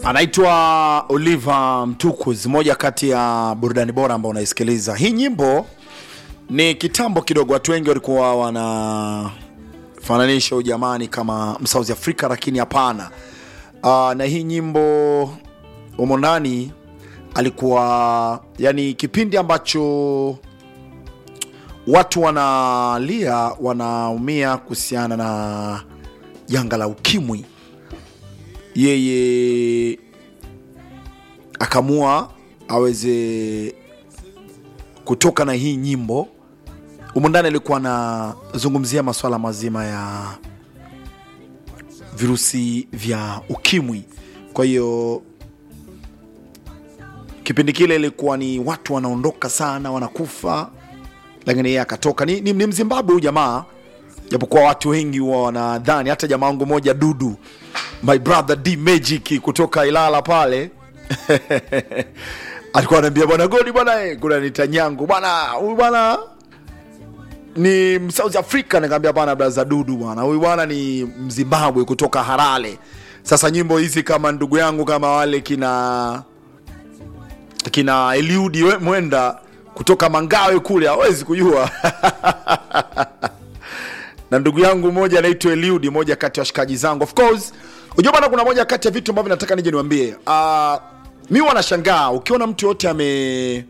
anaitwa Oliver Mtukuz, moja kati ya burudani bora ambao unaisikiliza. Hii nyimbo ni kitambo kidogo, watu wengi walikuwa wanafananisha ujamani kama South Africa, lakini hapana. Uh, na hii nyimbo umo ndani alikuwa yani, kipindi ambacho watu wanalia wanaumia kuhusiana na janga la ukimwi, yeye akamua aweze kutoka na hii nyimbo. Humu ndani alikuwa anazungumzia masuala mazima ya virusi vya ukimwi. Kwa hiyo kipindi kile ilikuwa ni watu wanaondoka sana, wanakufa, lakini yeye akatoka. Ni, ni, ni Mzimbabwe huyu jamaa, japokuwa watu wengi huwa wanadhani. Hata jamaa wangu moja Dudu, my brother D Magic kutoka Ilala pale alikuwa anaambia bwana Godi bwana, eh, kuna nitanyangu bwana, huyu bwana ni South Africa. Nikamwambia bwana, braza Dudu bwana, huyu bwana ni Mzimbabwe kutoka Harare. Sasa nyimbo hizi kama ndugu yangu kama wale kina kina Eliudi we- Mwenda kutoka Mangawe kule hawezi kujua na ndugu yangu mmoja anaitwa Eliudi, moja kati ya washikaji zangu. Of course, unajua bana, kuna moja kati ya vitu ambavyo nataka nije niwaambie. Uh, mi wanashangaa ukiona mtu yote ame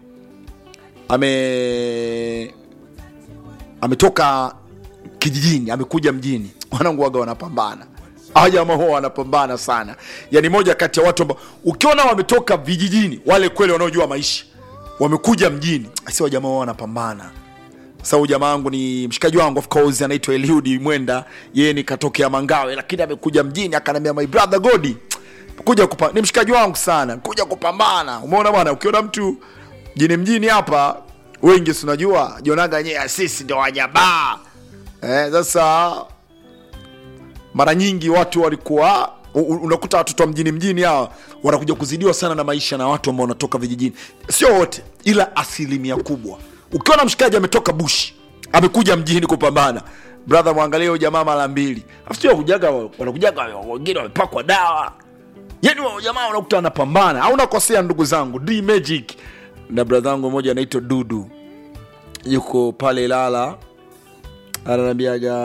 ame ametoka kijijini amekuja mjini, wanangu waga wanapambana hawa jamaa huwa wanapambana sana. Yani moja kati ya watu ambao ukiona wametoka vijijini, wale kweli wanaojua maisha, wamekuja mjini, si wa jamaa huwa wanapambana. Sasa huyu jamaa wangu ni mshikaji wangu of course, anaitwa Eliudi Mwenda, yeye ni katokea Mangawe, lakini amekuja mjini akaniambia, my brother Godi, kuja kupa, ni mshikaji wangu sana, kuja kupambana. Umeona bwana, ukiona mtu mjini mjini hapa, wengi si unajua jionaga nyewe sisi ndio wajabaa eh. Sasa mara nyingi watu walikuwa u- u- unakuta watoto wa mjini mjini hawa wanakuja kuzidiwa sana na maisha na watu ambao wanatoka vijijini. Sio wote, ila asilimia kubwa. Ukiona mshikaji ametoka bushi amekuja mjini kupambana, brother, mwangalie huyo jamaa mara mbili. Afu sio kujaga, wanakujaga wengine wamepakwa dawa, yani wao jamaa unakuta anapambana. Au nakosea ndugu zangu, D Magic na brother wangu mmoja anaitwa Dudu, yuko pale Ilala, ananiambiaga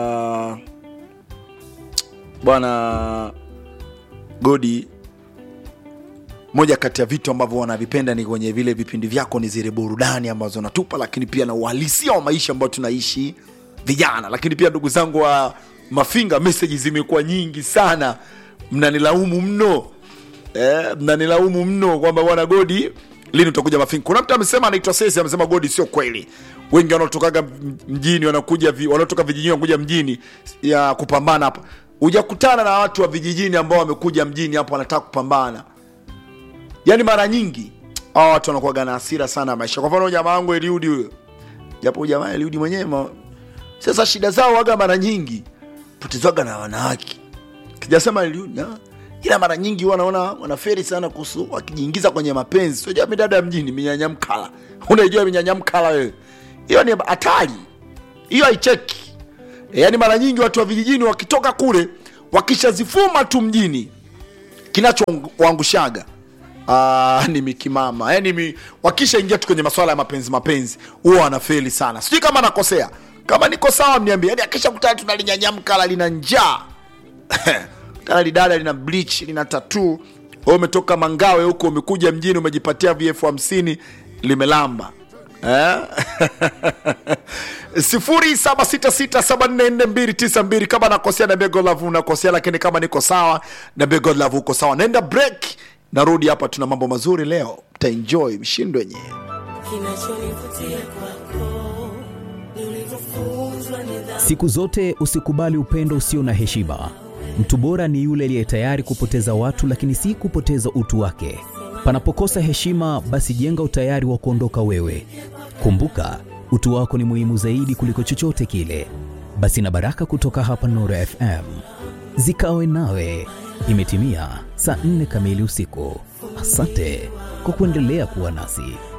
bwana Godi, moja kati ya vitu ambavyo wanavipenda ni kwenye vile vipindi vyako ni zile burudani ambazo natupa, lakini pia na uhalisia wa maisha ambayo tunaishi vijana. Lakini pia ndugu zangu wa Mafinga, meseji zimekuwa nyingi sana, mnanilaumu mno eh, mnanilaumu mno kwamba bwana Godi, lini utakuja Mafinga? Kuna mtu amesema anaitwa Sesi, amesema Godi, sio kweli. Wengi wanaotokaga mjini wanakuja vi, wanaotoka vijijini wanakuja mjini ya kupambana hapa. Hujakutana na watu wa vijijini ambao wamekuja mjini hapo wanataka kupambana. Yaani mara nyingi hawa watu wanakuwaga na hasira sana ya maisha. Kwa mfano jamaa wangu Eliudi huyo, japo huyu jamaa Eliudi mwenyewe ma... sasa shida zao waga mara nyingi potezwaga na wanawake kijasema Eliudi ah, ila mara nyingi huwa naona wanaferi sana kuhusu wakijiingiza kwenye mapenzi. Sio jamii dada ya mjini minyanyamkala, unaijua minyanyamkala wewe? Hiyo ni hatari, hiyo haicheki. E, yaani mara nyingi watu wa vijijini wakitoka kule wakishazifuma tu mjini kinachowaangushaga Ah, ni mikimama yani mi, wakishaingia tu kwenye maswala ya mapenzi mapenzi huwa wanafeli sana. Sijui kama nakosea, kama niko sawa mniambie. Yani akisha kutana tu nalinyanyamkala lina njaa tana lidada lina bleach lina tatuu, wewe umetoka Mangawe huko umekuja mjini umejipatia VF hamsini limelamba eh? sifuri saba sita sita saba nne nne mbili tisa mbili. Kama nakosea niambie Godlove unakosea, lakini kama niko sawa niambie Godlove uko sawa. Naenda break, narudi hapa, tuna mambo mazuri leo, mtaenjoy mshindo wenyewe. Kinachonivutia kwako ni ulivyofunzwa nidhamu. Siku zote usikubali upendo usio na heshima. Mtu bora ni yule aliye tayari kupoteza watu, lakini si kupoteza utu wake. Panapokosa heshima, basi jenga utayari wa kuondoka wewe. Kumbuka, utu wako ni muhimu zaidi kuliko chochote kile. Basi na baraka kutoka hapa Nuru FM zikawe nawe. Imetimia saa nne kamili usiku. Asante kwa kuendelea kuwa nasi.